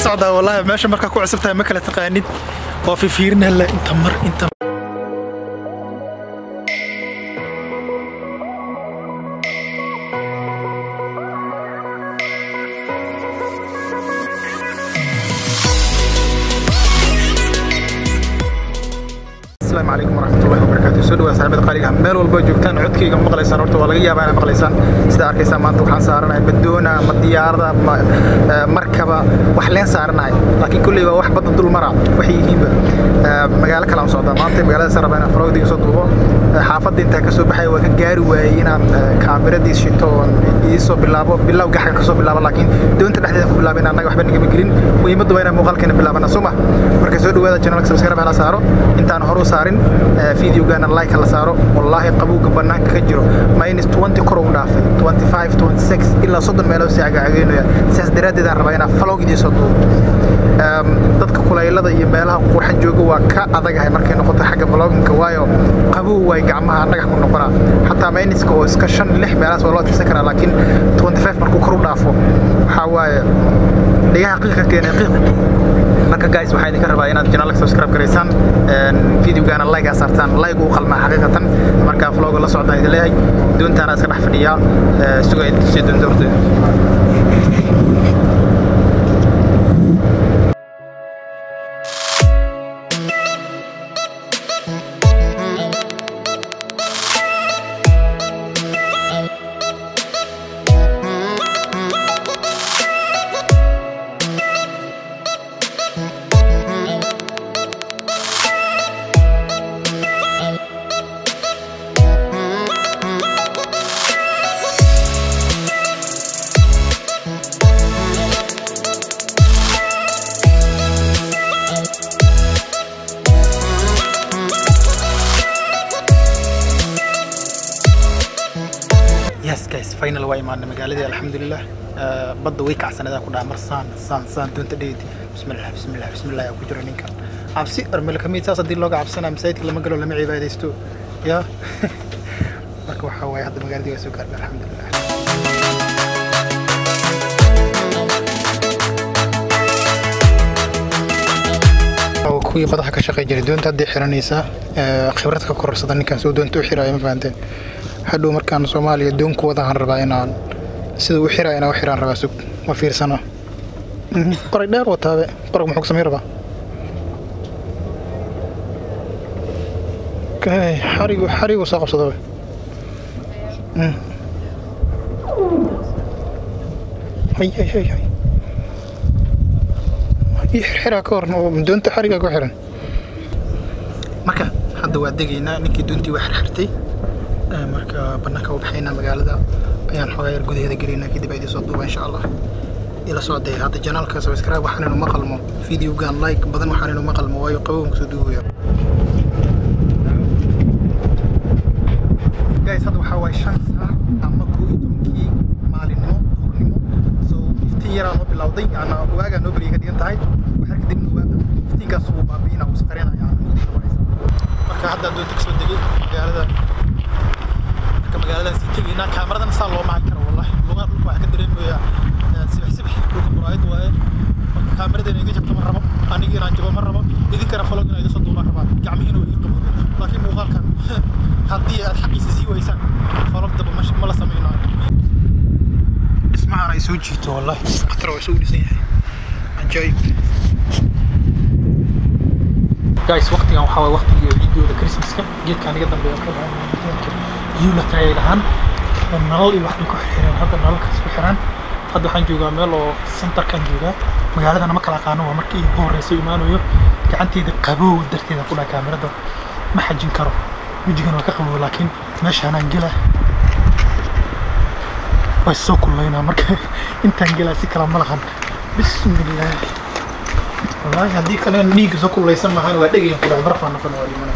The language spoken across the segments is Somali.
socdaa wallahi meesha markaa ku cusub tahay ma kala taqaanid waa fifiirinala inta mar inta السلام عليكم ورحمة الله وبركاته soo dhawaad saaxiibada qaaliga ah meel walba joogtaan codkayga ma maqlaysaan horta waa laga yaabaa inaad maqlaysaan sida arkaysaa maanta waxaan saaranahay badoona ama diyaarada ama eh, markaba wax leen saaranahay laakiin kulley waa wax badda dul mara waxay yihiinba Eh, magaalo kale aan socdaa maanta magaalada saan rabaa inaan falowdiga soo duubo Eh, xaafadda intaa kasoo baxay waa ka gaari waayey inaan eh, kaamiradiis shito oon iisoo bilaabo bilow gaxga kasoo bilaabo laakiin doonta dhexdeeda ku bilaabo inaan annaga waxba nagama gelin muhiimaddu waa inaan muuqaalkeena bilaabana soo ma marka soo dhawaada channelka subscribe hala saaro intaan hore u saarin eh, videogana like hala saaro wallaahi qabowga banaanka ka jiro minus 20 kor ugu dhaafay 25 26 ilaa 30 meelood si cagacageenaya sidaas daraaddeed aan rabaa inaan falog idiin soo duubo Em, dadka kulaylada iyo meelaha qurxan jooga waa ka adagahay markay noqoto xagga bloginka waayo qabow way gacmaha dhagax ku noqonaa xataa mayniska oo iska shan lix meelahaas waa loo tirsan karaa laakiin 25 markuu kor u dhaafo waxaa waaye dhigaha qiiqa keenay qiiq marka guys waxaa idinka rabaa inaad channelka subscribe garaysaan een, videogana like aa saartaan like uu qalmaa xaqiiqatan marka vlogga la socdaan idin leeyahay doontaana iska dhex fadhiyaa ee, sugaa idin tusii doonta horteeda yes guys final waa imaanay magaaladii alxamdulilah Eh, badda way kacsaneedaa ku dhaha mar saan saan saan doonta dheedi bismillah bismillah bismillah yaa ku jira ninkan cabsi armel kamid saas haddii looga cabsanaa masaajidka lama galo lama cibaadaysto ya marka waxaa waaye hadda magaaladii waa soo gaarnay alxamdulilah oo kuwii badaha ka shaqey jiray doonta haddii xiranaysaa eh, khibrad ka korarsada ninkan soo doonta u xiraayo ma fahanteen hadhow markaan soomaaliya doon ku wadaan rabaa inaan sida u xiraayo inaan u xiraan rabaa sug ma fiirsano Mhm, qoray dheer wataabe qorag muxuu ku samayn rabaa Kay, xarigu xarigu soo qabsado we. Mhm. hay hay hay hay ii xirxiraa ka hor oo doonta xarigaa ku xiran marka hadda waa degaynaa ninkii doontii waa xirxirtay Eh, marka banaanka u baxaynaa magaalada ayaan xoogaa yar gudaheeda gelaynaa kadib aa idiin soo duuba insha allah ila socday hadda janaalka subscribe waxaan inuu maqalmo videogan like badan waxaan inuu maqalmo waayo qabowgan kusoo duugaya guys hadda waxaa waaye shan saac ama koo iyo tobankii maalinimo duhurnimo so iftiin yaraa noo bilowday ana waagaa noo beriyay ka dhigan tahay waxaa kadibna waa iftiinkaas uu baabi'ina uu isqarinaya mugdiga waraysa marka hadda doonta kasoo degay magaalada marka magaaladan sii tegaynaa kaamaradan saa loo macan karo wallahi lugaa dhulka waxaa ka dareemayaa eh, sibix sibix dhulka muraayad waaye marka kaamaradan iga jabto ma rabo aniga inaan jabo ma rabo idinkana falog inaa iga soo duubaan rabaa gacmihiina waa ii qabo laakiin muuqaalkan haddii aad xaqiisa sii waysaan falog daba ma ma la samaynayo dhismahan ay soo jiito wallahi khatar waa soo dhisan yahay cajaa'ib guys waqtigan waxaa waay waqtigii videoda christmaska geedkaan iga dambeeya yuula tagay lahaan oo nalal iyo waxbay ku xirxireen hadda nalalkaas ku xiran hadda waxaan joogaa meel oo centerkan joogaa magaaladana ma kala aqaano waa markii igu horeysa imaanayo gacanteyda qabow darteeda ku dhaha kaamirada ma xajin karo wejigan waa ka qabow laakiin meeshaanaan gela way soo kullaynaa marka intaan gelaa si kala ma lahan bismillaah wallaahi haddii kale dhiigga soo kullaysan maahan waa dhegayan ku dhahay barfaa noqon waa dhimana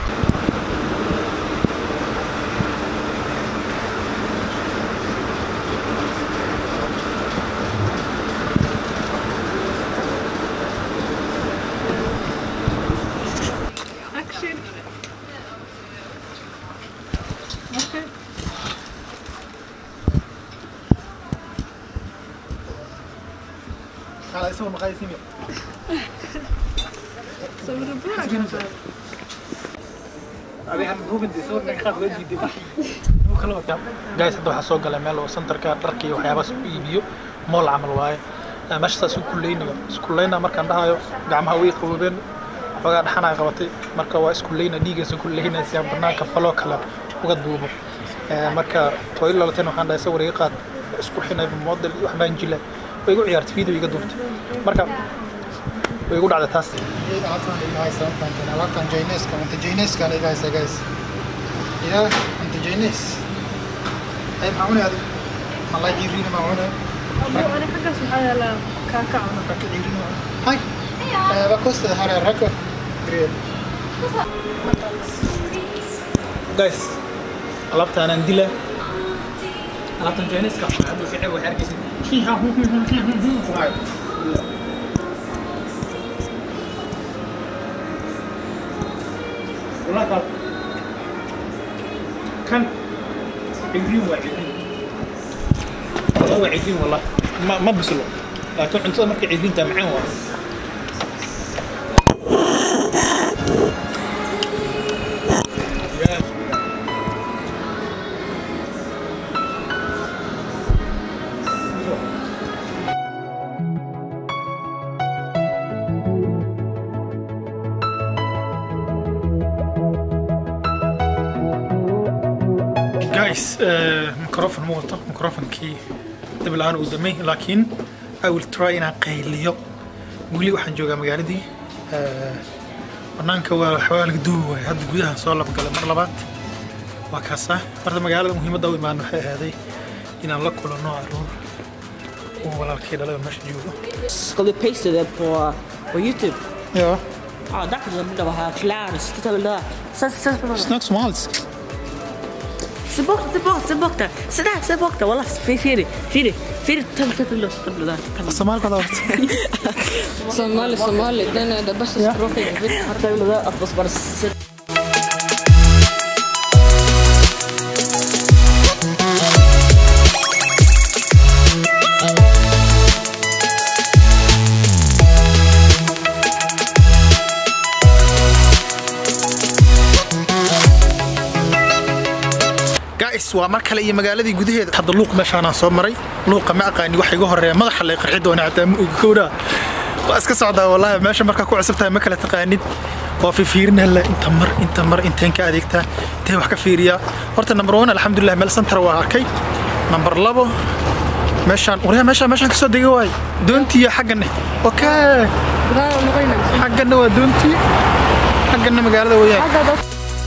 Action. Okay. kala isagoo maqaayisimi sawir buuxa guys hadda waxaa soo galay meel oo centerka dharka iyo waxyaabahaas u iibiyo mool camal waaye Eh, meesha saas u kuleynayo iskuleyna markaan dhahayo gacmaha way qaboobeen xoogaa dhaxanaa qabatay marka waa iskuleyna dhiigaysa kuleynaysa banaanka faloo kale uga duubo Eh, marka way lalateen waxaan dhahay sawir iga qaad isku xinay model iyo waxbaan jila way igu ciyaartay video iga duubtay marka way igu dhacday taas alaabtan jayneska anta jayneskaan iga haysa guys ya anta jaynes ay maxaa cunay adi malay ciiriina maa cunay ani xaggaas waxaa yaalaa kaaka cuna raka ciiriina maa hay va costa hare raka guys alaabtaanaan dila alaabtan jayneska hadda ficil waxay arkaysa والله كان عجين وعجين والله وعجين والله ما ما بسلو لكن انت مرك عجين انت معاه والله guys microphone ma wato microphonkii dib la-aan uu damay laakiin I will try inaan qayliyo weli waxaan joogaa magaaladii Eh, banaanka waa waxbaa laga duubi waaya hadda gudaha soo labgalay mar labaad waa kaasa horta magaalada muhiimadda u imaan waxay ahaaday inaan la kulanno caruur kuwa walaalkay dhalay oo meesha joogo Ska vi paste det på, på Youtube? ja Ja, där kan du bara ha kläder. Så titta väl där. Se, se, se, snack somalisk se bort, se bort, se bort där. Se där, se bort där. Walla, Firi, Firi, Firi, Firi, ta, ta, ta, ta, ta, där. Ta, soomaalka hada horta Somali, Somali, den är det bästa språket jag vet. ta, ta, där. Att bara se. guys waa mar kale iyo magaaladii gudaheeda hadda luuq meeshaanaan soo maray luuqa ma aqaani waxa iga horeeya madaxa lay qarxi doona xataa ma ogi kowdhaa waa iska socdaa wallaahi meesha markaa ku cusub tahay ma kala taqaanid waa fifiirinaa la inta mar inta mar inteen ka adeegtaa intee wax ka fiiriyaa horta number one alxamdulilah meel santar waa arkay number labo meeshaan waryaa meeshaan meeshaan kasoo dega waay doontiiyo xagganne okay xagganna waa doontii xagganna magaalada weyaan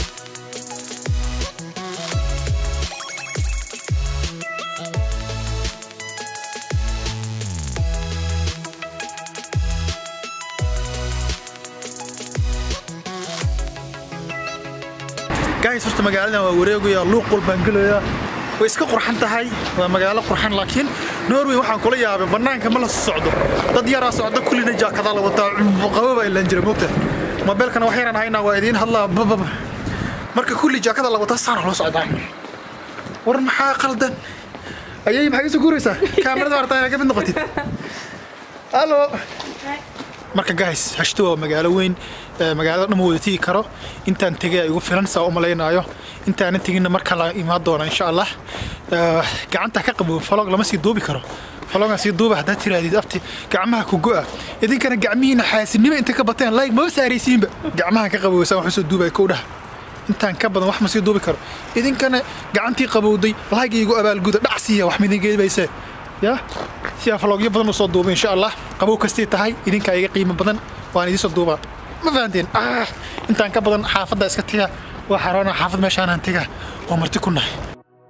guys horta magaaladan waa wareegaya luuq walbaan gelayaa way iska qurxan tahay waa magaalo qurxan laakiin norway waxaan kula yaabay bannaanka ma la socdo dad yaraa socda kullina jaakadaa la wataa qabo baa ilaan jira moogta mobeelkana wax yaraan haynaa waa idiin hadlaa bababa marka kulli jaakada la wataa saana loo socdaa war maxaa qaldan ayay maxay isu guuraysaa kaamirada hartaa inaad ka mid noqotid halo marka guys hashto waa magaalo weyn ee magaalada dhan ma wada tigi karo intaan tegay ay igu filan saa u malaynaayo intaanan teginna marka la imaan doona insha allah Eh, gacanta ka qabo falog lama sii duubi karo falogan sii duuba haddaad tirahdid abti gacmaha ku go'a idinkana gacmihiina xaasinimo intay ka bateen like maba saaraysiinba gacmaha ka qabowsan wax usoo duubay kow dhaha intaan ka badan wax ma sii duubi karo idinkana gacantii qabowday like igu abaalguda dhac siiya wax midin geebayse ya si aan falogyo badan usoo duuba insha allah qabow kastii tahay idinkaa iga qiimo badan waan idinsoo duubaa ma fahanteen ah intaan ka badan xaafadda iska tiga waa xaroona xaafad meeshaanaan tiga waa marti ku nahay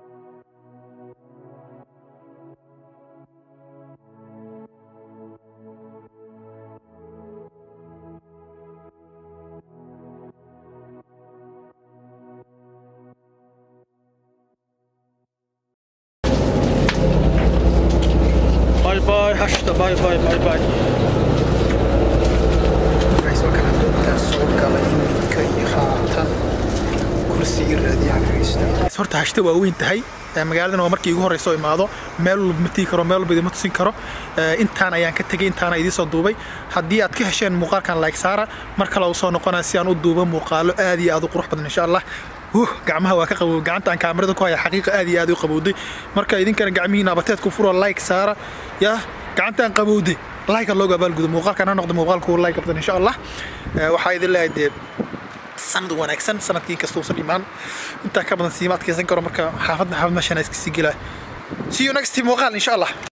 باي باي هشتا باي باي باي باي guys waa kana doontaa soo gala iminka iyo haatan kursi iyo raadiyaha fadhiista horta hashta waa weyn tahay magaaladan waa markii igu horeyso imaado meel walba ma tigi karo meel walba idima tusin karo intaan ayaan ka tegay intaana idiin soo duubay haddii aad ka hesheen muuqaalkan like saara mar kale u soo noqonaya si aan u duubo muuqaalo aad iyo aad u qurux badan insha allah huh gacmaha waa ka qabow gacanta aan kaamirada ku haya xaqiiqa aad iyo aad u qabowday marka idinkana gacmihiina abateed ku furo like saara yaa gacantaan qabowday like looga abaalgudo muuqaalkan ha noqdo muuqaalku like badan insha allah waxaa idin leeyahay dee sanad wanaagsan sanadkii kasta uusan imaan intaa ka badan siima adkaysan karo marka xaafadna xaafad meeshaan iska sii gelaa see you next muuqaal insha allah